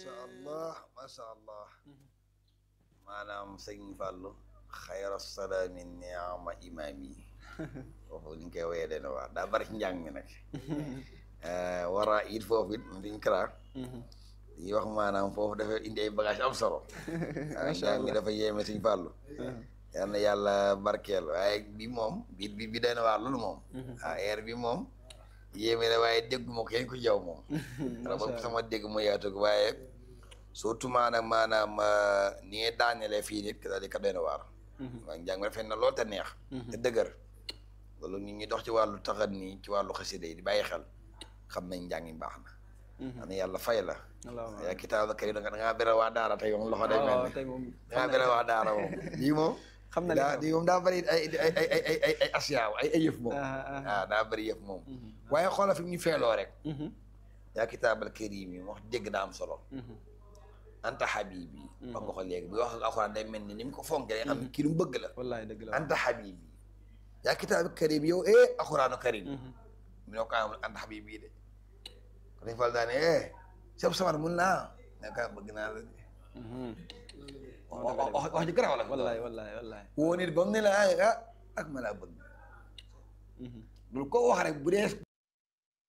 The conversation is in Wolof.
macha allah macha allah maanaam sëñ Fallou xayra salaami niama imaam yi foofu li ñu koy woyee dana waar daa bari ci njàng mi nag wara it foofu it diñ kara yi wax maanaam foofu dafa indi ay bagage am solo waaw njàng mi dafa yéeme sëñ Fallou yal na yàlla barkeel waaye bi moom bi bi bi dana waar loolu moom waaw air bi moom yéeme la waaye déggu ma ko yéen ko jaw moom raba sama dégg mu yaatug waaye surtout maanaam maanaam ni ngay daanelee fii nit c'est-à-dire que doy na waar waaye njàng mi rafet na lool te neex te dëgër loolu nit ñi dox ci wàllu taxat nii ci wàllu xasida yi di bàyyi xel xam nañ njàng mi baax na xam ne yàlla fay la yaa kitaab la kër da nga da ngaa bere waa daara tey moom loxo day mel ne da ngaa bere waa daara moom lii moom xam na daa lii moom daa bëri ay ay ay ay ay ay asiyaaw ay ay yëf moom waaw daa bëri yëf moom waaye xoolal fi mu ñu feeloo rek yaa kitaabal karim yi wax dégg daa am solo anta habibi wax nga ko léegi bi wax ak alxuraan day mel ni ni mu ko fonkee nga xam ne kii lu mu bëgg la wallaay dëgg la anta habibi yaa kitaabal karim yow eh alxuraanu karim mi noo ko amul anta habibi de ko dañ fal daane eh sab samar mun naa nga ka bëgg naa la de wax wax ji garaaw la wallaay wallaay wallaay woo nit ba mu ne la ah ak ma laa bëgg dul ko wax rek bu dee